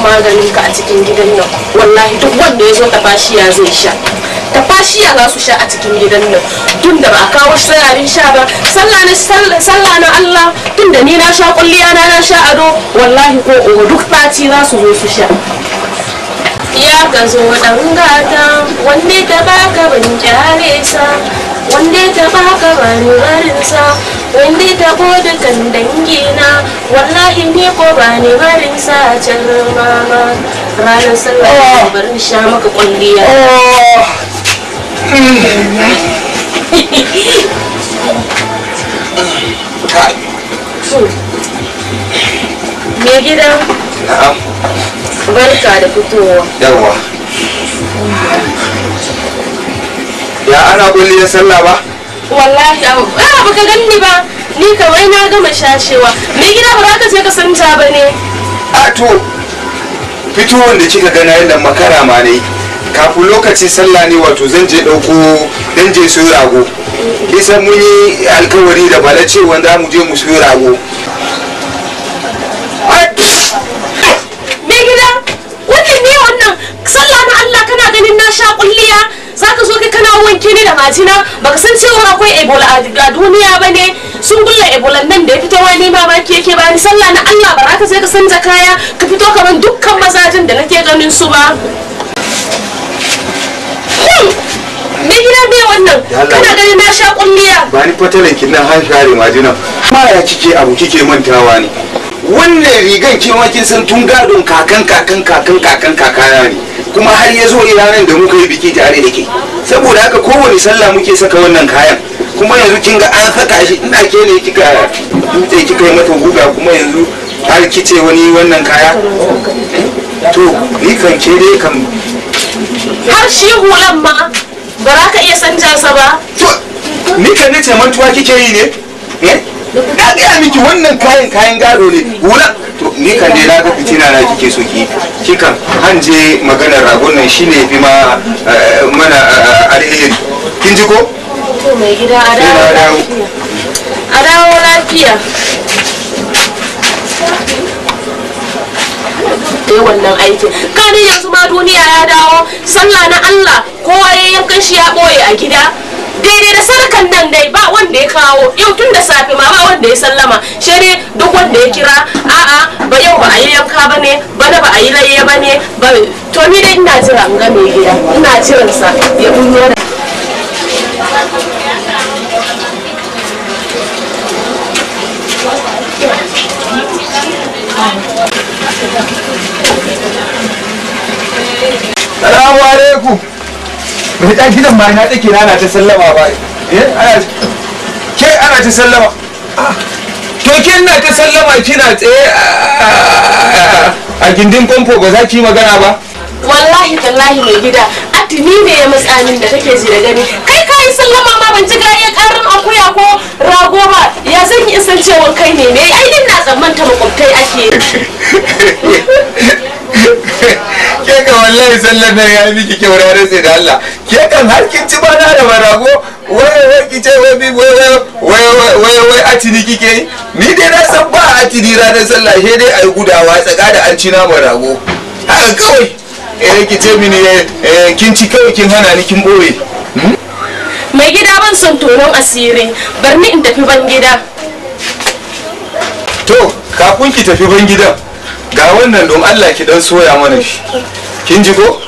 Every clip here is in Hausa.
maganin ka a cikin gidan nan wallahi duk wanda ya zo tafashiya zai sha tafashiya za su sha a cikin gidan nan tun da ba a kawo shi abin sha ba sallah na sallah na Allah tun da ni na sha kulliya na na sha ado wallahi ko oho duk ɓaci za su zo su sha ya ka zo ɗan gata wanda ta baka ban kyale sa wanda ta baka ban barinsa wanda ta da kan dangina wallahi ni ko ba ni barin sa can mama ranar sallah barin sha maka kwalliya me gida na'am barka da fitowa yawa ya ana kulliyar sallah ba wallahi a baka ganni ba ni kawai na gama shashewa me gida ba za ka je ka santa ba ne a to fitowar da kika gana yadda makara ma ne kafin lokacin sallah ne wato zan je ɗauko dan je su rago kisan mun yi alkawari da bala cewa za mu je mu su rago me gida wannan ne wannan sallah na Allah kana ganin na sha kulliya zaka zo kai kana wanke ni da majina baka san cewa akwai ebola a duniya ba ne sun gulla ebola nan da ya fito wani mamaki yake bani sallah na Allah ba za ka sai ka canza kaya ka fito kamar dukkan mazajin da nake ganin su ba me gida me wannan kana ganin na sha kulliya ba ni fatalan kin nan har share majina ma ya kike abu kike mantawa ne wannan rigan ke ma kin san tun gadon kakan kakan kakan kakan kakana ne kuma har ya zo ranar da muka yi biki tare da ke saboda haka kowane sallah muke saka wannan kayan kuma yanzu kin ga an saka shi ina ke ne kika dutse kika yi mata guga kuma yanzu har kice wani wannan kaya to ni kan ke dai kan har shi hulan ma ba za ka iya sanja sa ba to ni kan nace mantuwa kike yi ne eh na gaya miki wannan kayan kayan gado ne wula to ni kan dai na ga fitina na kike so ki kikan hanje maganar ragon nan shine fi ma mana alheri kin ji ko to mai gida a Ina dawo dawo. lafiya a dawo lafiya da wannan aikin kanin yanzu ma duniya ya dawo sallah na Allah kowa ya yankan shi ya boye a gida daidai da sarkan nan dai ba wanda ya kawo yau tun da safe ma ba wanda ya sallama shi ne duk wanda ya kira a'a ba yau ba a yi yanka ba ne bana ba a yi layya ba ne ba to ni dai ina jira in ga mai gida ina jiransa ya bunyo da salamu alaikum bai ta gidan ma na take na ta sallama ba eh ana ke ana ta sallama Ah, to kin na ta sallama kina tsaye a- a gindin famfo ba za ki yi magana ba wallahi tallahi mai gida atini ne ya matsanin da kake ji da gani kai kayi sallama ma ban ji ya karin akuya ko rago ba ya zan yi isan cewa kai ne ne ai din na tsammanta makwabtai ake ke ka wallahi sallar nan ya miki kyau ranar sai da Allah ke kan har kin ci bana da barago wai wai ki ce wai bi wai wai wai wai wai atini kike yi ni dai na san ba atini ranar sallah sai dai ai gudawa tsaka da an ci naman rago haka kawai eh ki ce mini eh, eh, kin ci kawai kin hana ni kin boye mai gida ban son tonon asiri bar ni in tafi ban gida to kafin ki tafi ban gidan ga wannan don Allah ki dan soya mana shi kin ji ko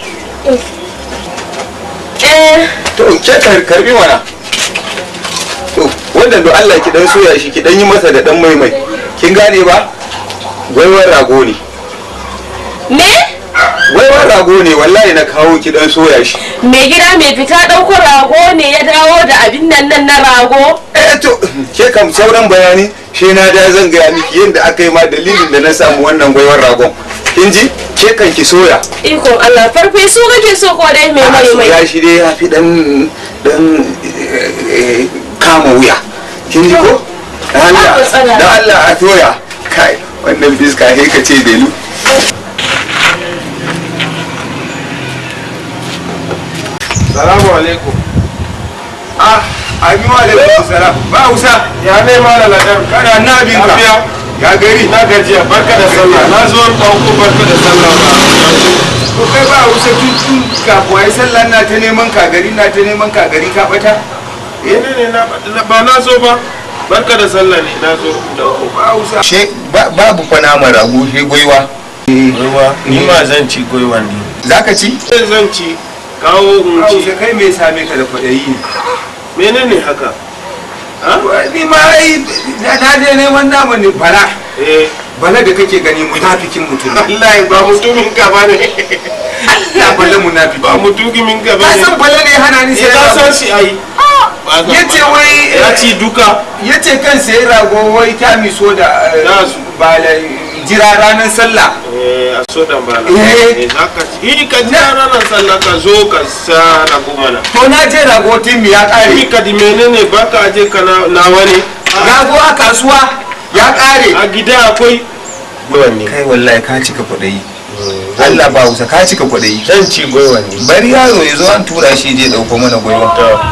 eh to ke kar- karbi mana to wannan don Allah ki dan soya shi ki dan yi masa da dan maimai kin gane ba waiwar rago ne me waiwar rago ne wallahi na kawo ki dan soya shi mai gida mai fita ɗauko rago ne ya dawo da abin nan nan na rago eh to ke kam sauran bayani shi na da zan gaya miki yadda aka yi ma dalilin da na samu wannan waiwar ragon kin ji ke kan ki soya ikon Allah farfe su kake so ko dai mai mai mai ya shi dai ya fi dan dan eh, kama wuya kin ji ko da Allah Babu matsala. da Allah a soya kai wannan fiska sai ka ce delu salamu alaikum ah ami wa alaikum salam ba usa ya ne ma da ladar kana na bin ka lafiya ka gari na gajiya barka da sallah na zo ɗauko barka da sallah ba to kai ba wuce tun tun kafin ai sallah na ta neman ka gari na ta neman ka gari ka bata ne ne na ba na zo ba barka da sallah ne na zo ɗauko ba wuce she babu fa naman rago she gwaiwa goiwa ni ma zan ci goiwa ne zaka ci sai zan ci kawo in ba ci wuce kai me same ka da kwaɗayi ne menene haka ha ni ma ai na na je neman naman ne bala eh bala da kake gani munafikin mutum ne wallahi ba mutumin ka ba ne ya bala munafiki ba mutumin ka ba ka ne san bala ne hana ni sai sai ka san rago shi ai yace wai ya ci duka yace kan sai rago wai ta miso da eh, Da su. bala jira ranar sallah eh a so da bala Eh. eh zaka ci eh ka ji ranar sallah ka zo ka sa na mana to na je rago timi ya kare ni ka di menene baka aje ka na nawa ne rago a kasuwa ya kare a gida akwai goiwan kai wallahi ka cika kwaɗayi Allah ba wusa ka cika kwaɗayi zan ci goiwan ne bari yaro ya zo an tura shi je ɗauko mana gwaiwa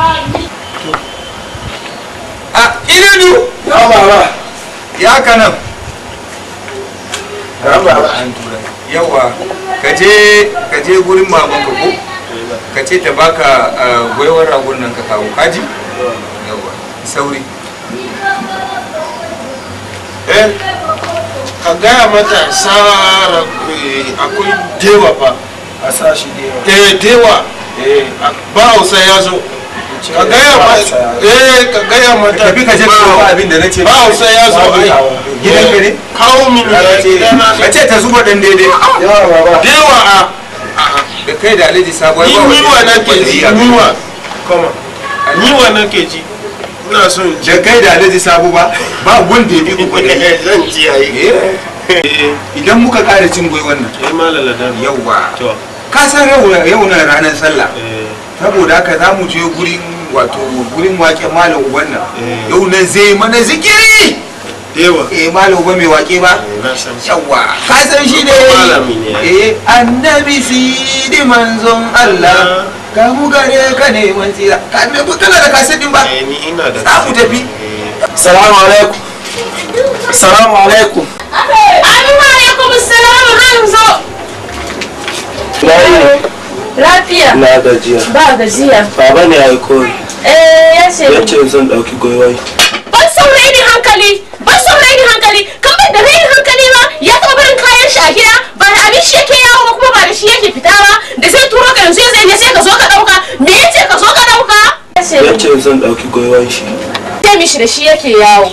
a ilinu ya baba ya kanan ya baba yawa ka je ka je gurin mamanka ko ka ce ta baka ah, gwaiwar ragon nan ka kawo kaji yawa sauri eh ka gaya mata sara eh, akwai dewa fa a sa shi da yawa eh dewa eh ba hausa ya zo ka gaya mata eh ka gaya mata tafi ka je ka kawo abin da na ce ba hausa ya zo ai gidan ka ne kawo min gidana ka ce ta zuba ɗan daidai yawa baba dewa a da kai da alhaji sabuwar ni niwa nake ji niwa kama niwa nake ji ina son ji da kai da alhaji sabu ba ba wanda ya bi ku kwaɗayi zan ji ayi eh idan muka ƙara cin gwaiwan nan eh malala dan yauwa to ka san yau yau na ranar sallah eh saboda haka za mu je gurin wato gurin wake malam uban nan Eh. yau nan zai mana zikiri dewa eh malam uba mai wake ba na san shi yawa ka san shi ne Malami ne. eh annabi sidi manzon Allah ka mu gare ka ne mun tsira ka me ku kana da kasidin ba eh ni ina da za mu tafi salamu alaikum salamu alaikum Amin wa alaikum salam Hamzo. na yi Lafiya. na gajiya Ba gajiya. baba ne ya yi koyi Eh ya ce ya ce zan ɗauki goyon ban son rainin hankali ban son rainin hankali kan bai da rainin hankali ba ya taɓa barin kayan shi a gida ba da abin shi yake yawo ba kuma ba da shi yake fita ba da zai turo ka yanzu ya zai ne sai ka zo ka ɗauka me ya ce ka zo ka ɗauka ya ce ya ce zan ɗauki goyon shi ce mishi da shi yake yawo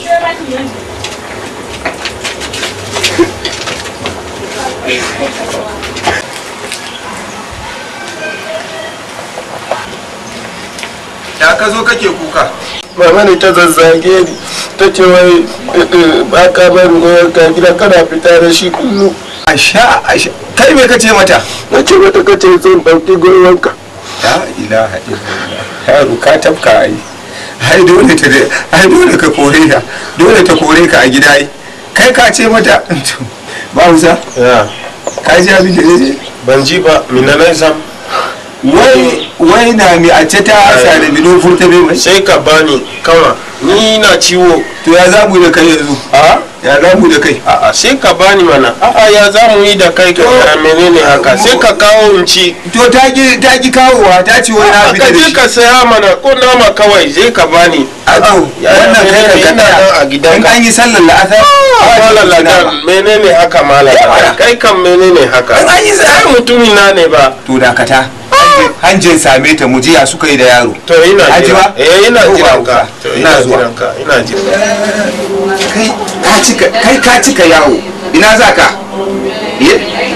da ka zo kake kuka mama ne ta zazzage ni ta ce wai ba ka bari goyon ka gida kana fita da shi kullum asha asha kai me kace mata na ce mata ka ce zan ɗauki goyon ka la ilaha illallah yaro ka tafka ai ai dole ta ai dole ka kore ta dole ta kore ka a gida ai kai ka ce mata ba Hausa ya ka ji abin da ne ban ji ba minanai sam wai wai na mi a ce ta asa da bidon furta bai mai sai ka bani kama ni na ciwo to ya za mu da kai yanzu a ya za mu da kai a'a sai ka bani mana a'a ya za mu yi da kai ka To- menene haka sai ka kawo in ci to ta ki ta ki kawowa ta ce wai na fita ka da je shi ka saya mana ko nama kawai zai ka bani a to ya- wannan kai da menene ka ina nan a tsaya gidanka. in an yi sallar la'asar malala da menene haka malala Yawwa. kai kan menene haka An an yi sa- ai mutumi na ne ba to dakata hanjin same ta mu jiya suka yi da yaro to ina Aji jira ba? eh ina Yawwa, jiran ka Hausa. to Ina ina zuwa. jiran ka ina jiran kai ka cika kai ka cika yawo ina za ka Ye?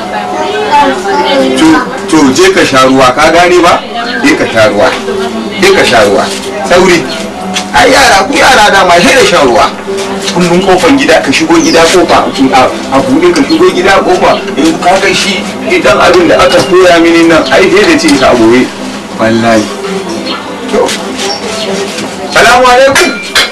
to to je ka sha ruwa ka gane ba je ka sha ruwa je ka sha ruwa sauri ai yara ku yara da ma sai da shan ruwa kullum kofan gida ka shigo gida kofa a a buɗe ka shigo gida kofa in ka ga shi idan abin da aka koya mini nan ai sai da ce ka boye wallahi to salamu alaikum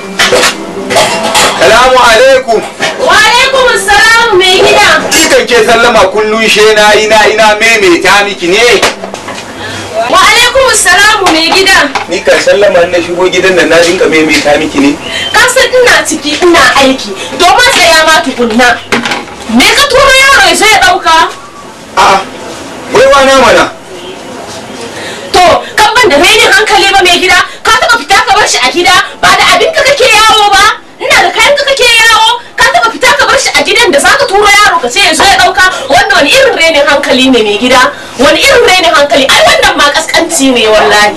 salamu alaikum wa alaikum salam mai gida Kikan ke sallama kullum she na ina ina maimaita miki ne. wa alaikum salamu mai gida. ni kan sallama na shigo gidan nan na dinka maimaita miki ne Ka san ina ciki ina aiki. Domin tsaya ma tukunna. Me ka turo yaro ya zo ya ɗauka? a'a baiwa na mana To, kan ban da rainin hankali ba mai gida, ka taɓa fita ka bar shi a gida ba da abin ka kake yawo ba. Ina da kayan ka kake yawo, ka taɓa fita ka bar shi a gidan da za ka turo yaro ka ce ya zo ya ɗauka. Wannan wani irin rainin hankali ne mai gida? Wani irin rainin hankali? Ai wannan ma kaskanci ne wallahi.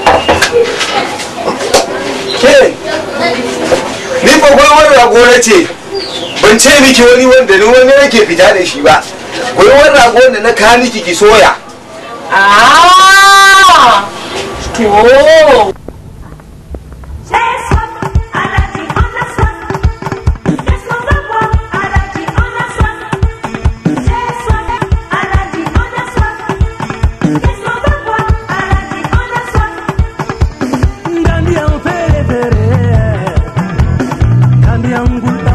ke ni fa gwaiwar rago na ce ban ce miki wani wanda ni wani nake fita da shi ba gwaiwar rago da na kawo miki ki soya Ah! To. Gambia,